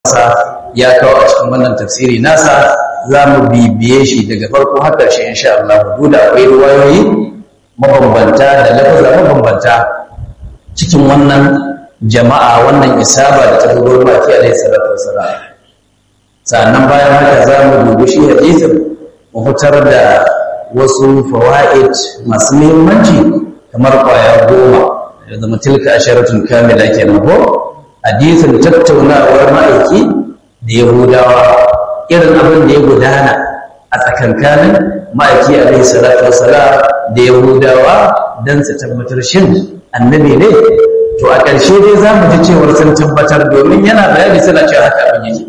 sa ya kawo a cikin wannan tafsiri nasa za mu bibiye shi daga farko har ƙarshe insha Allah duk da akwai ruwayoyi mabambanta da lafaza mabambanta cikin wannan jama'a wannan isaba da ta zo gurin maki alaihi salatu wassalam sannan bayan haka za mu dubi shi hadisin mu fitar da wasu fawaid masu muhimmanci kamar kwaya goma da zama tilka asharatun kamila kenan ko hadisin tattaunawar ma'aiki da yahudawa irin abin da ya gudana a tsakankanin ma'aiki alaihi salatu wassalam da yahudawa don su tabbatar shin annabi ne to a ƙarshe dai za mu ji cewar sun tabbatar domin yana bayani suna cewa haka abin yake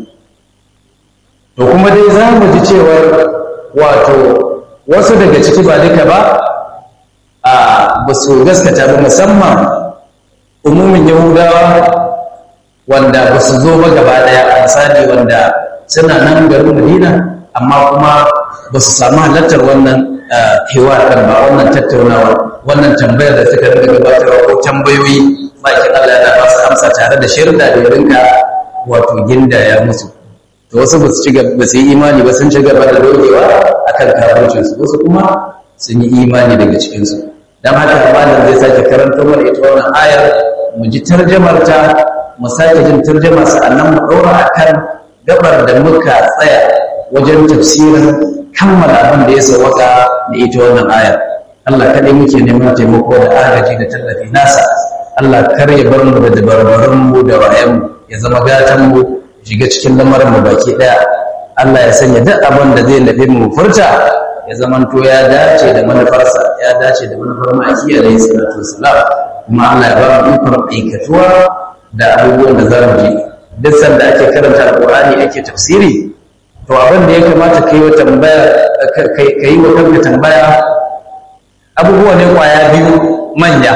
to kuma dai za mu ji cewar wato wasu daga ciki ba duka ba a ba su gaskata ba musamman umumin yahudawa wanda ba su zo ba gaba daya a misali wanda suna nan garin madina amma kuma ba su samu halartar wannan hewa kan ba wannan tattaunawa wannan tambayar da suka rinka gabatarwa ko tambayoyi bakin Allah yana ba su amsa tare da shirda da rinka wato ginda ya musu to wasu ba su ci ba su yi imani ba sun ci gaba da dogewa akan kafircin su wasu kuma sun yi imani daga cikin su dan haka malam zai sake karanta mana ita wannan ayar mu ji tarjamar ta mu sake jin tarjama sa'annan mu ɗora a kan gabar da muka tsaya wajen tafsirin kammala abin da ya sauwaka da ita wannan ayar Allah kaɗai muke neman taimako da agaji da tallafi nasa Allah kar ya bar mu da dabarbarun mu da wayan mu ya zama gatan mu shiga cikin lamarin mu baki ɗaya Allah ya sanya duk abin da zai nafi mu furta ya zamanto ya dace da manufarsa ya dace da manufar ma'aiki alaihi salatu wassalam kuma Allah ya ba mu ikon aikatuwa da abubuwan da za mu ji duk sanda ake karanta alƙur'ani ake tafsiri to abin da ya kamata ka yi wa tambaya ka yi wa kanka tambaya abubuwa ne kwaya biyu manya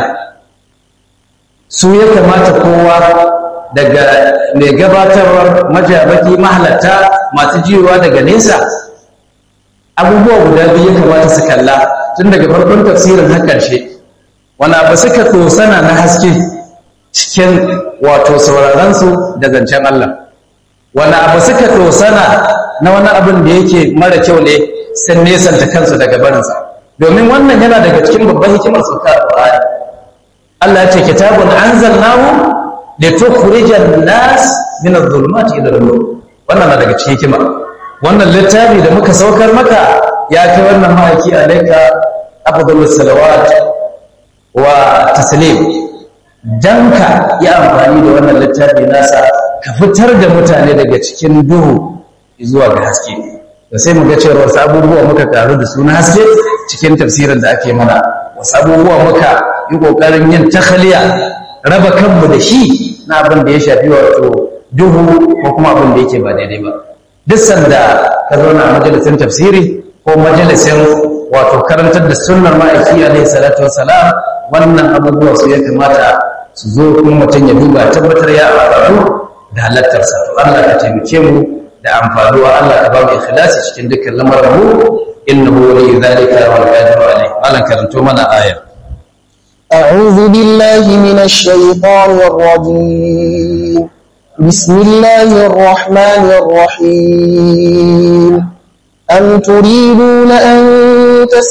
su ya kamata kowa daga mai gabatarwar majabaki mahalarta masu jiwa daga nesa abubuwa guda biyu ya kamata su kalla tun daga farkon tafsirin har ƙarshe wani abu suka tosana na haske cikin wato sauraronsu da zancen Allah wani abu suka tosana na wani abin da yake mara kyau ne sun nesanta kansu daga barinsa domin wannan yana daga cikin babban hikimar sauka Qur'ani Allah ya ce kitabun anzalnahu litukhrijan nas min adh-dhulumati ila an-nur wannan na daga cikin hikima wannan littafi da muka saukar maka ya kai wannan mahaki alayka afdalus salawat wa taslim dan ka yi amfani da wannan littafi nasa ka fitar da mutane daga cikin duhu zuwa ga haske da sai mu ga cewa wasu abubuwa muka karu da su na haske cikin tafsirin da ake mana wasu abubuwa muka yi kokarin yin takhaliya raba kanmu da shi na abin da ya shafi wato duhu ko kuma abin da yake ba daidai ba duk sanda ka zauna a majalisin tafsiri ko majalisin wato karantar da sunnar ma'aiki alaihi salatu wassalam wannan abubuwa su ya kamata su zo kuma mutum ya duba tabbatar ya amfanu da halattarsa to Allah ka taimake mu da amfanuwa Allah ka ba mu ikhlasi cikin dukkan lamarin mu innahu wali dhalika wal qadiru alayh Allah karanto mana aya أعوذ بالله من الشيطان الرجيم بسم الله الرحمن الرحيم أم تريدون أن